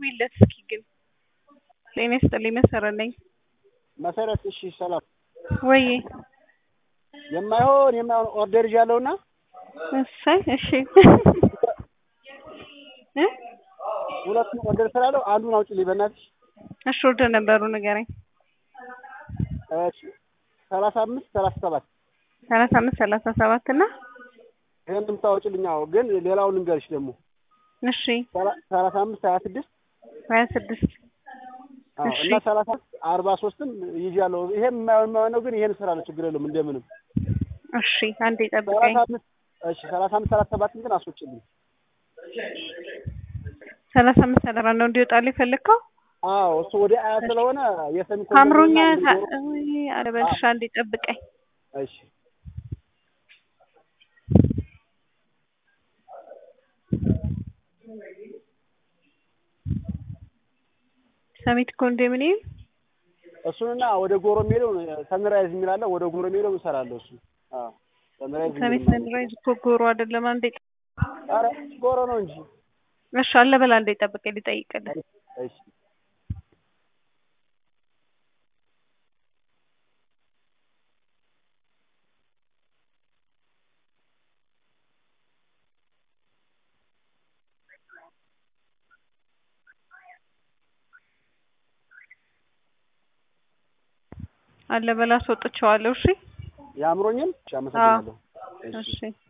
ደውይለት እስኪ ግን ጤና ይስጥልኝ መሰረት ነኝ መሰረት እሺ ሰላም ወይ የማይሆን የማይሆን ኦርደር ይዣለሁና እሰይ እሺ እ ሁለቱም ኦርደር ስላለው አንዱን አውጪልኝ በእናትሽ እሺ ኦርደር ነበሩ ንገረኝ እሺ ሰላሳ አምስት ሰላሳ ሰባት ሰላሳ አምስት ሰላሳ ሰባት እና ይሄን የምታወጪልኝ አዎ ግን ሌላውን ልንገርሽ ደግሞ እሺ ሰላሳ አምስት ሀያ ስድስት ሀያ ስድስት አዎ እሺ እና ሰላሳ አርባ ሶስትም ይዣለሁ ይሄም የማይሆን የማይሆን ነው ግን ይሄን እሰራለሁ ችግር የለውም እንደምንም እሺ አንዴ ጠብቀኝ ሰላሳ አምስት እሺ ሰላሳ አምስት ሰላሳ ሰባትን ግን አስወጪልኝ ሰላሳ አምስት ሰላሳ ነው እንዲወጣልህ የፈለግከው አዎ እሱ ወደ አያ ስለሆነ የሰሚ አምሮኛ ኮንዶሚኒየም ኧረ በልሽ አንዴ ጠብቀኝ እሺ ሰሚት ኮንዶሚኒየም እሱንና ወደ ጎሮ የሚሄደው ሰንራይዝ የሚል አለ ወደ ጎሮ የሚሄደው እሰራለሁ እሱ አዎ ሰንራይዝ ሰሚት የሚል ሰንራይዝ እኮ ጎሮ አይደለም አንዴ ኧረ ጎሮ ነው እንጂ እሺ አለ በላ አንዴ ጠብቀኝ ልጠይቅልህ እሺ አለ በላ አስወጥቼዋለሁ እሺ የአእምሮኝን እሺ አመሰግናለሁ እሺ